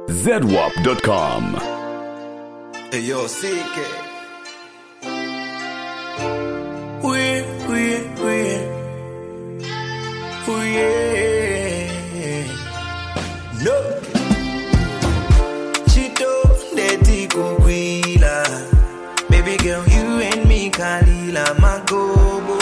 zedwap.com. Hey, yo, CK. We, we, we, we, no. Chito ndeti kukwila, baby girl you and me kalila magobo.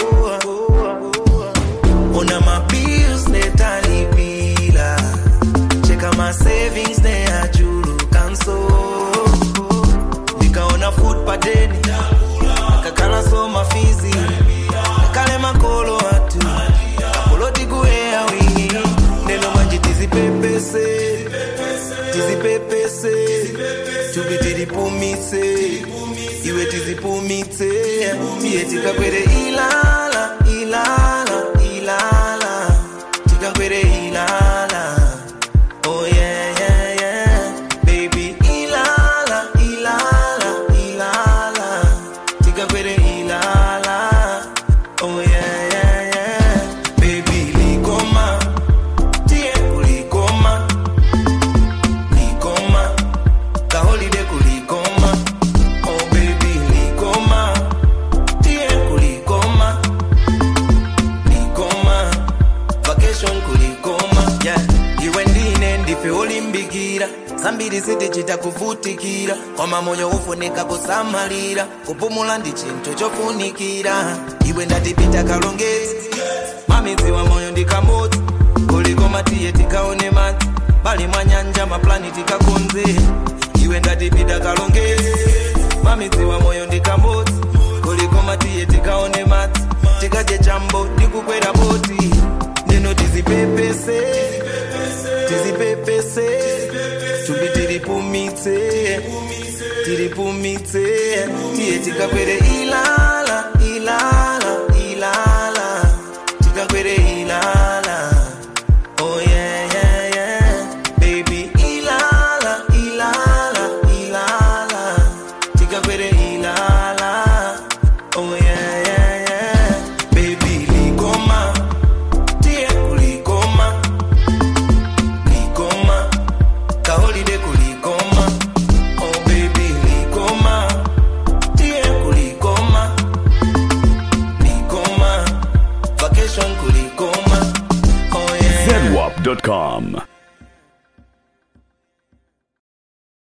Ona my bills netalipila, cheka my savings ne ajuru kanso. Nikaona food padeni kakala soma fizi kale makolo watu kapoloti kuea wingi neno manje tizipepese tizipepese tubi tilipumise iwe tizipumitse iye tikakwere ilala ilala ilala tikakwere ilala Oh yeah, yeah, yeah, baby. Ilala, ilala, ilala. Tikakwere ilala. Oh yeah, yeah, yeah, baby. Likoma, tie kulikoma, likoma. Kaholiday kulikoma. Oh baby, likoma, tie kulikoma, likoma. Vacation kulikoma. Yeah, iwe ndine ndife olimbikira zambiri zitichita kuvutikira koma moyo ufunika kusamalira kupumula ndi chinthu chofunikira iwe ndatipita kalongezi mamidzi wa moyo ndikamodzi kulikoma tiye tikaone madzi bali mwa nyanja maplani tikakonze iwe ndatipita kalongezi mamidzi wa moyo ndikamodzi kulikoma tiye tikaone madzi tikadye chambo ndikukwera boti ndino tizipepese tizipepese tubi tilipumitse tilipumitse tiye tikakwere ilala